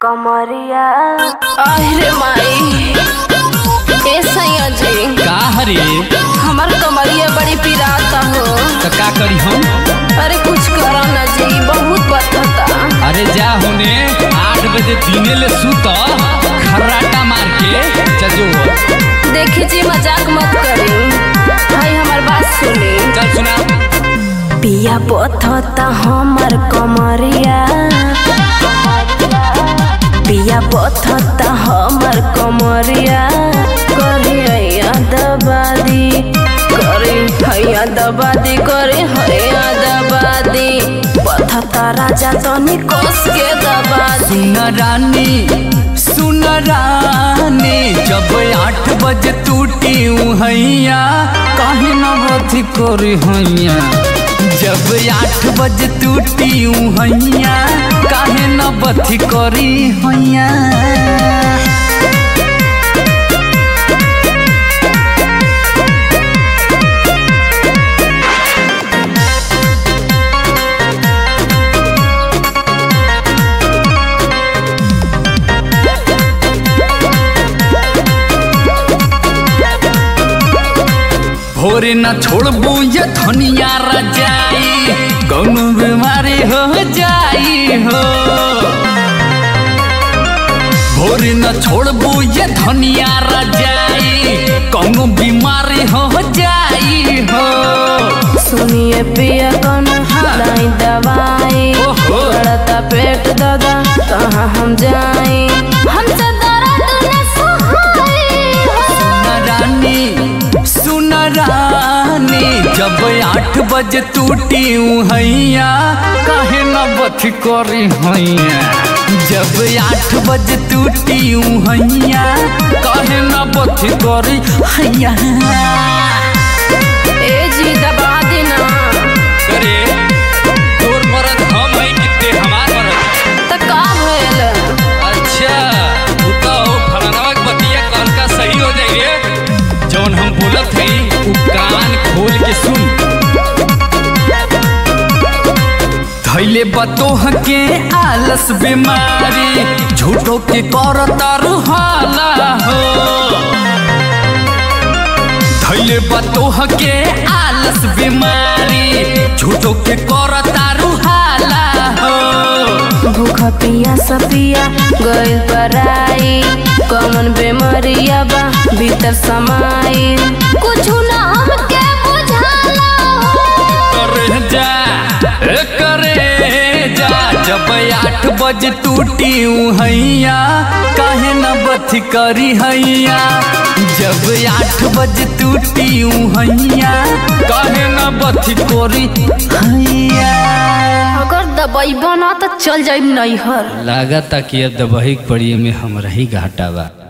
कमरिया अरे माई ए सैया जी का हरे हमार कमरिया बड़ी पिराता हो तो का करी हम अरे कुछ करो ना जी बहुत बथता अरे जा होने आठ बजे दिने ले सुत खर्राटा मार के चजो देखी जी मजाक मत करी भाई हमार बात सुनी चल सुना पिया बथता हमर कमरिया पिया बथता हमर कमरिया करी हैया दबादी करी हैया दबादी करी हैया दबादी बथता राजा तनी कस के दबादी सुन रानी सुन रानी जब आठ बजे टूटी हैया काहे न बथी करी हैया जब आठ बजे टूटी हैया काहे न बथी करी हैया भोरे न छोड़बू ये धनिया रजाई कौनो बीमारी हो जाई हो भोरे न छोड़बू ये धनिया रजाई कौनो बीमारी हो जाई हो सुनिए पिया कौन लाई दवाई ओहो। बढ़ता पेट दादा कहाँ हम जाए हमसे दर्द न सहाय सुन रानी सुन रानी जब आठ बजे टूटी हैया काहे न बथ करी हैया जब आठ बजे टूटी हैया काहे न बथ करी हैया ए जी दबा देना करे तोर मरद हम है कितने हमार मरद त का भइल अच्छा तू तो फलानवा के बतिया कल का सही हो जाई रे जौन हम बोलत हई उ कान खोल के सुन धैले बतोह के आलस बीमारी झूठो के करता रुहाला हो धैले बतोह के आलस बीमारी झूठो के करता रुहाला हो भूखा पिया सपिया गइल पराई कौन बेमरिया बा भीतर समाई कुछ ना हमके बुझाला करे जा ए करे जा जब आठ बजे टूटी हैया काहे न बथी करी हैया जब आठ बजे टूटी हैया काहे न बथी करी हैया अगर दबाई बना तो चल जाई नैहर लागता कि अब दबही पड़ी में हमरा ही घाटा बा